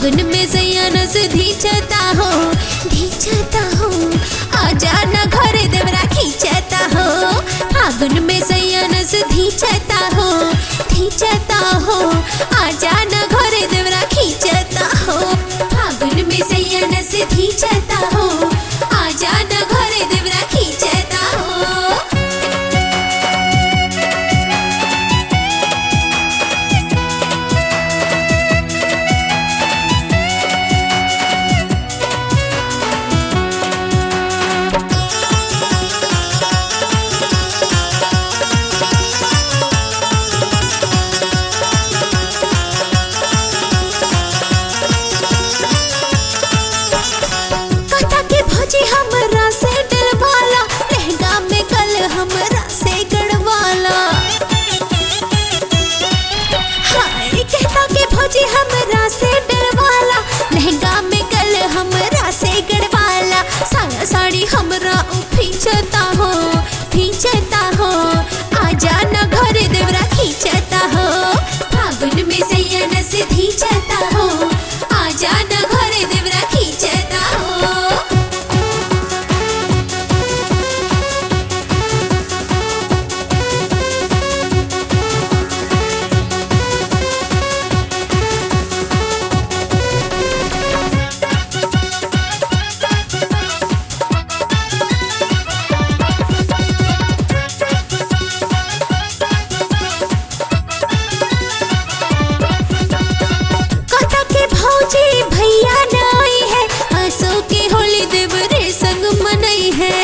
फागुन में सैया से धीचता हो धीचता हो आजा न घरे देवरा खींचता हो फागुन में सैया से धीचता हो धीचता हो आजा न घरे देवरा खींचता हो फागुन में सैया से धीचता हो आजा न घरे देवरा खींचता हो कथा के भौजी हमरा से डरवाला लहंगा में कल हमरा से गड़वाला हाय कहता के भौजी हमरा से डरवाला लहंगा में कल हमरा से गड़वाला साया साड़ी हमरा खींचता हो खींचता हो आजा न घरे देवरा खींचता हो फागुन में सैया से धीचता हो आजा न घरे देवरा खींचता हो कथा के भौजी भैया नाई है हंसो के होली देवरे संग मनई है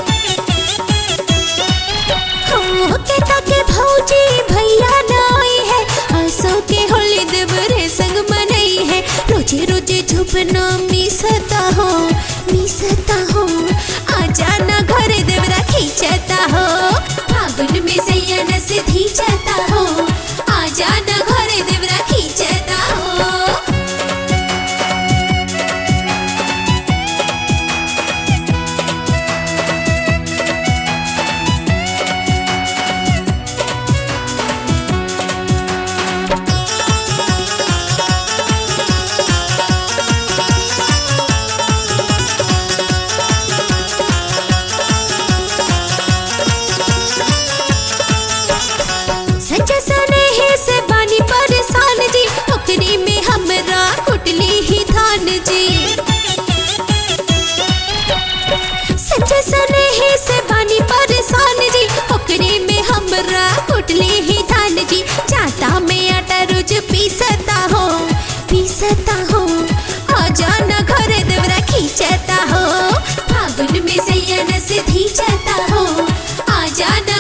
हो कथा के भौजी भैया नाई है हंसो के होली देवरे संग मनई है रोजे रोजे झुपना मिसता हो मिसता हो आजा ना घरे देवरा खींचता हो फागुन में सैया से धीचता हो आजा ना घरे देवरा खींचता हो सच सने ही से बानी परेशान जी ओकरी में हमरा कुटली ही धान जी सच सने ही से बानी परेशान जी ओकरी में हमरा कुटली ही धान जी चाटा में आटा रोज पीसता हो पीसता हो आजा न घरे देवरा खींचता हो फागुन में सैया से धीचता हो आजा न